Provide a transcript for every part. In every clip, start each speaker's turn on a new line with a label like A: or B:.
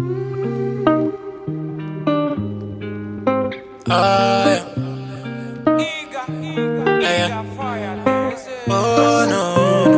A: Oh, yeah. Yeah, yeah. Oh, no.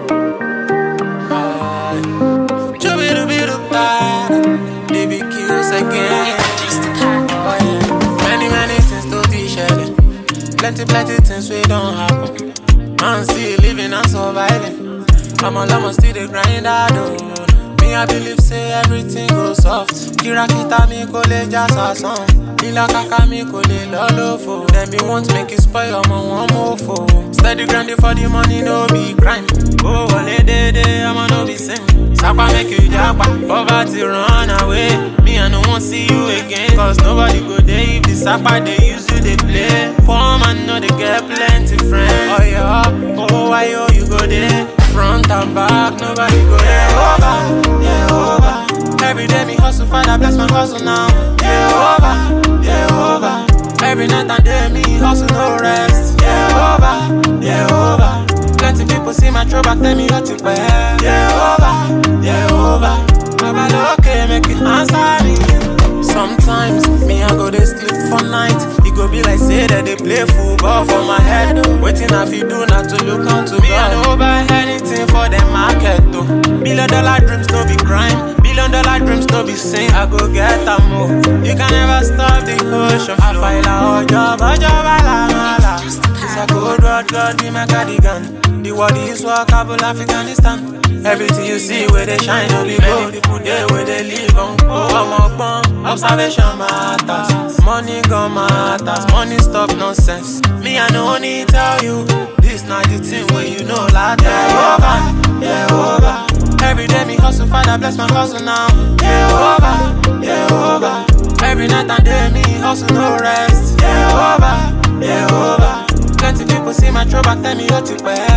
A: Ah, chubby-dooby-doo-bad. DBQs again. Oh, yeah. Many, many things to be shared. Plenty, plenty things we don't happen. Man still living and surviving. I'm all I'm still the grind I do. Me I believe say everything goes soft. Kirakita mi kò lè já sásán. Lílà kàkà mi kò lè lọ lófo. Dem be want make it spoil ọmọ wọn mọ́fò. Steady grinding for the money no be crime. Owó wọlé dédé ọmọ no be sin. Sapa make you japa, poverty run away. Me I no wan see you again. Cause nobody go dey if the sapa dey use you dey play. Poor man no dey get plenty friends. Ọ̀yọ́, owó wáyé you go dey. Front and back, nobody go there over, yeah over. Every day me hustle, Father bless my hustle now. Yeah over, yeah over. Every night and day me hustle, no rest. Yeah over, yeah over. Plenty people see my trouble, tell me what you pay. Yeah over, yeah over. Baba okay, make it answer me. Sometimes me I go dey sleep for night. It go be like say that they play football for my head. Waiting I fi do not to look unto me. I no buy anything for them market though. Billion dollar dreams no be crime. Billion dollar dreams no be sin. I go get a move. You can never stop the ocean flow. I file a job, a job, a la la. It's a good road, God be my cardigan. The world is walkable, Afghanistan. Everything you see where they shine, no be gold. People there where they live on oh, I'm up, observation matters. Money gon' matters, money stop nonsense. Me, I no need tell you. This not the thing where you know like yeah, over, yeah, over. Every day me hustle, Father bless my hustle now. Yeah, over, yeah, over. Every night and day me hustle, no rest. Yeah, over, yeah, over. Plenty people see my trouble, tell me what to pay.